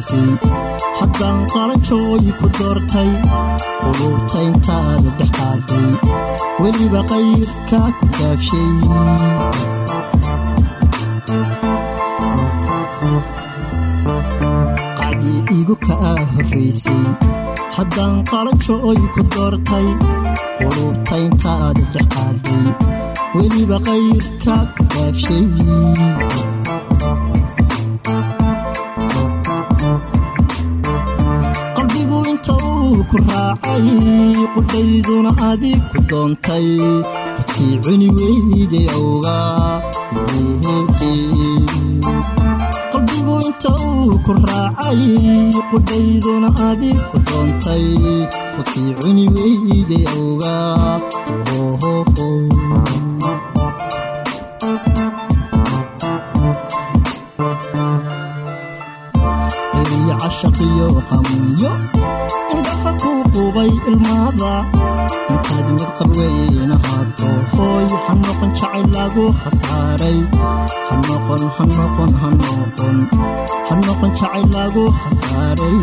horraysay haddaan qalanjooy ku doortay quluubtayntaada dhexaaday weliba qayrka ku gaabshay qacdii igu kaa horraysay haddaan qalanjooy ku doortay quluubtayntaada dhexaaday weliba qayrka ku gaabshay qalbigu inta uu ku raacay qudhayduna adig ku doontay codkii cuni weyday awga qalbigu inta uu ku raacay qudhayduna adig ku doontay codkii cuni weyday awga eriyo cashaqiyo qamuyo indhaha kuu qubay ilmaada intaad mid qabweyn ahaato hooy ha noqon jacayl lagu khasaaray ha noqon ha noqon ha noqon ha noqon jacayl lagu khasaaray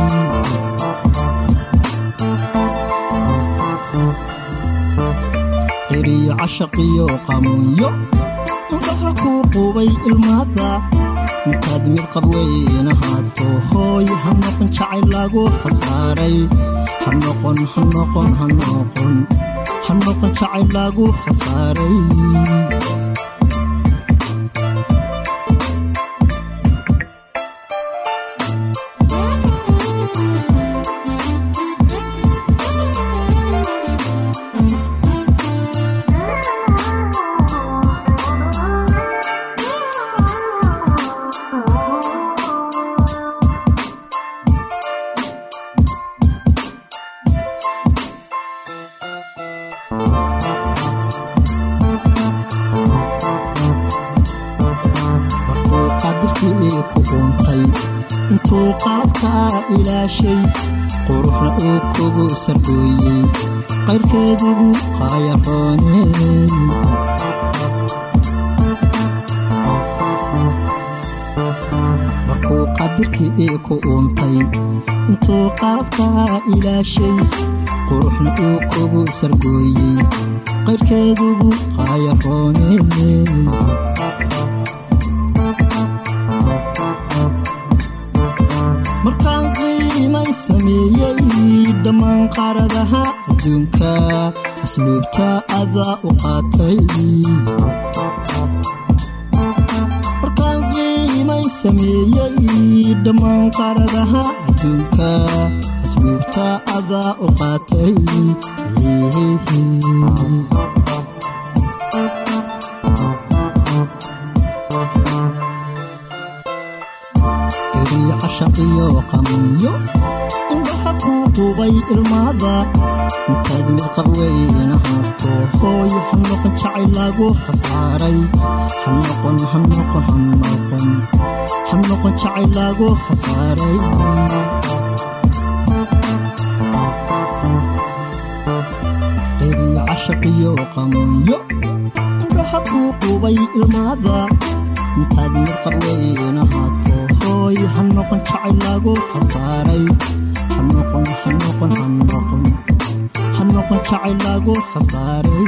eriyo cashaqiyo qamuyo indhaha kuu qubay ilmaada intaad mid qabweyn ahaato hooy ha noqon jacayl lagu khasaaray ha noqon ha noqon ha noqon ha noqon jacayl lagu khasaaray markuu qaadirkii ku dhuuntay intuu qaladkaa ilaashay quruxna uu kugu sardhooyey qayrkeedugu qaayarooney markuu qaadirkii ku uuntay intuu qaladkaa ilaashay quruxna uu kugu sargooyey qayrkeedugu qaayarooney markaan qiimay sameeyey dhammaan qaaradaha adduunka asluubta adaa u qaatay markaan qiimay sameeyey dhammaan qaaradaha adduunka asluubta adaa u qaatay eriyo cashaqiyo qamuyo indhaha kuu qubay ilmaada intaad mid qabweyn ahaato hooy ha noqon jacayl lagu khasaaray ha noqon ha noqon ha noqon ha noqon jacayl lagu khasaaray eriyo cashaqiyo qamuyo indhaha kuu qubay ilmaada intaad mid qabweyn ahaato hooy ha noqon jacayl lagu khasaaray ha noqon ha noqon ha noqon ha noqon jacayl lagu khasaaray